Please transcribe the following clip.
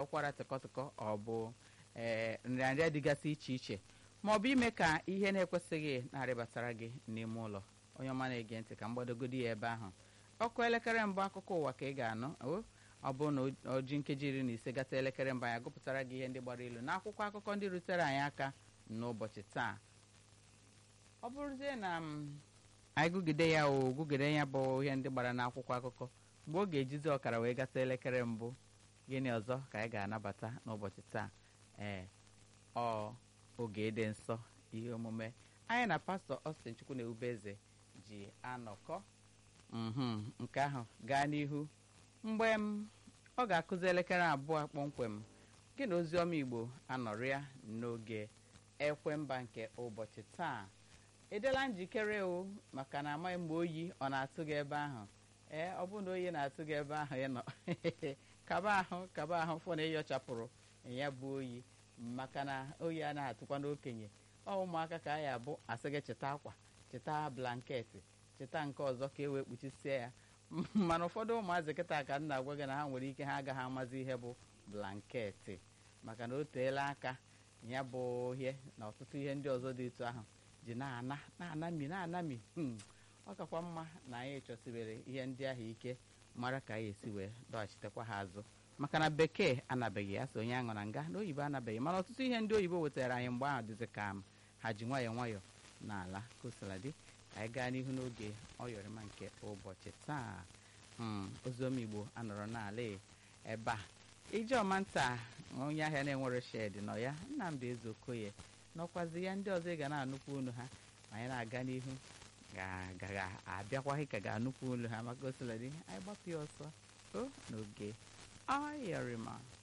ụkwara tịkọtịkọ ọ bụ ee nrịanrịa dịgasị iche iche ma ọ bụ ime ka ihe na-ekwesịghị na-arịbatara gị n'ime ụlọ onye ọma na-ege ntị ka mgbadogodi ya ebe ahụ ọkụ elekere mbụ akụkọ ụwa ka ị ga-anụ ọ bụrụ na o ji nkeji iri na ise gata elekere mbụ anyị gụpụtara gị ihe ndị gbara ilu n'akwụkwọ akụkọ ndị rutere anyị aka n'ụbọchị taa ọ bụrụzie na anyị gụgide ya o gụgide ya bụ ihe ndị gbara n'akwụkwọ akụkọ mgbe ọ ga-ejizi ọkara wee gata elekere mbụ gịnị ọzọ ka anyị ga-anabata n'ụbọchị taa ee ọ oge dị nsọ ihe omume anyị na pastọ Austin Chukwu na Ewubeze ji anọkọ nke ahụ gaa n'ihu mgbe m ọ ga-akụzi elekere abụọ kpọmkwem gị na oziọma Igbo anọrịa n'oge ekwemba nke ụbọchị taa edela njikere o maka na amaghị mgbe oyi ọ na-atụ gị ebe ahụ ee ọ bụrụ na oyi na-atụ gị ebe ahụ ị nọ kaba ahụ kaba ahụ fọ na ịyọchapụrụ ya bụ oyi maka na oyi anaghị atụkwa n'okenye ọ ụmụaka ka a ya abụ asị gị cheta akwa cheta blanketị cheta nke ọzọ ka e wee kpuchisie ya mana ụfọdụ ụmụazị kịta ka m na-agwa gị na ha nwere ike ha agaghị amazi ihe bụ blanketị maka na o teela aka ya bụ ihe na ọtụtụ ihe ndị ọzọ dị etu ahụ ji na-ana na-anami na-anami ọ kakwa mma na anyị chọsibere ihe ndị ahụ ike mara ka anyị esi wee dọghachitekwa ha azụ maka na bekee anabeghị ya so onye aṅụ na nga na oyibo anabeghị mana ọtụtụ ihe ndị oyibo wetara anyị mgbe ahụ dịzị ka ha ji nwayọọ nwayọọ n'ala kosiladị ka anyị gaa n'ihu n'oge ọyọrịma nke ụbọchị taa oziọma igbo anọrọ n'ala ebe a ijeọma nta onye ahịa na-enwere shed nọ ya nnamdị ezeokoye n'ọkwazi ya ndị ọzọ ị ga na-anụkwu unu ha ma anyị na-aga n'ihu ga abịakwaghị ka ga-anụkwu olu ha maka osiladị anyị gbapụ ya ọsọ o n'oge ayọrịma